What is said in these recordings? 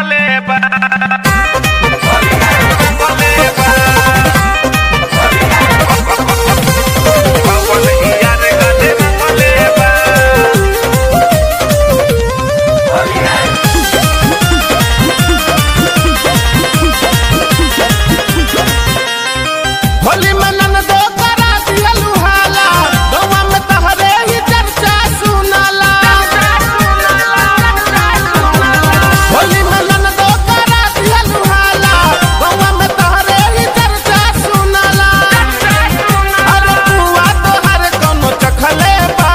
रंगले बा रंगले बा पवन यार गले रंगले बा होली में ननदो करा दिया लुहाला गौवा में तहरे ही चर्चा सुनाला होली में ननदो करा दिया लुहाला गौवा में तहरे ही चर्चा सुनाला अरे बुआ तोहर कोनो चखले बा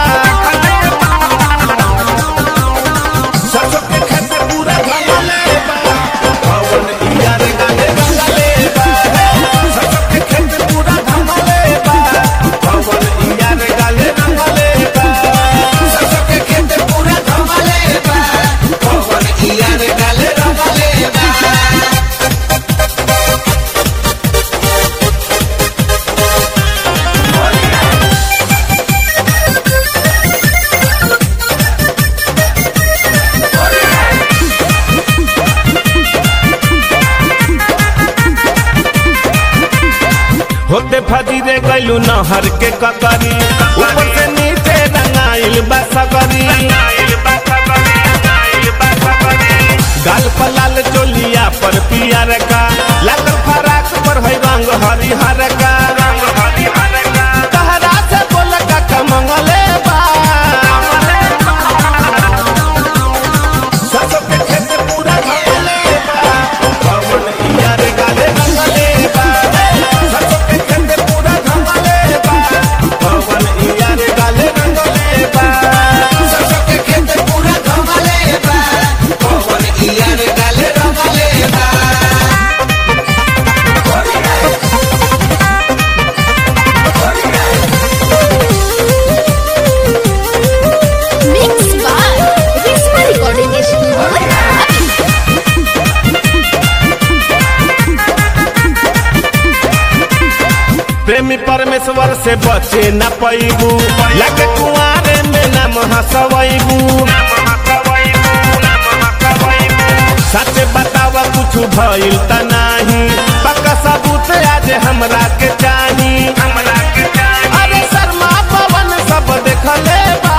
सरसों के खेत पूरा घमले बा पवन यार गाने रंगले बा सरसों के खेत पूरा घमले बा पवन यार गाने रंगले बा सरसों के खेत पूरा घमले बा पवन यार गाने रंगले बा होते फजीरे गैलू नहर के ककरी ऊपर से नीचे रंगाइल बसगरी गाल पर लाल चोलिया पर पियर का लाल फराक पर है रंग हरिहर का तहरा से बोल का मंगले बा सरसों के खेत पूरा घमले बा पवन यार गाले रंगले बा सरसों के खेत पूरा घमले बा पवन यार गाले रंगले बा सरसों के खेत पूरा घमले बा पवन यार गाले रंगले बा Mixed by Risma Recording Studio. प्रेमी परमेश्वर से बचे न पैबू लगे कुआरे में नाम हसवैबू सच बताव कुछ भइल त नाही पक्का सबूत आज हमरा के चाही हमरा के चाही अरे शर्मा पवन सब देखले बा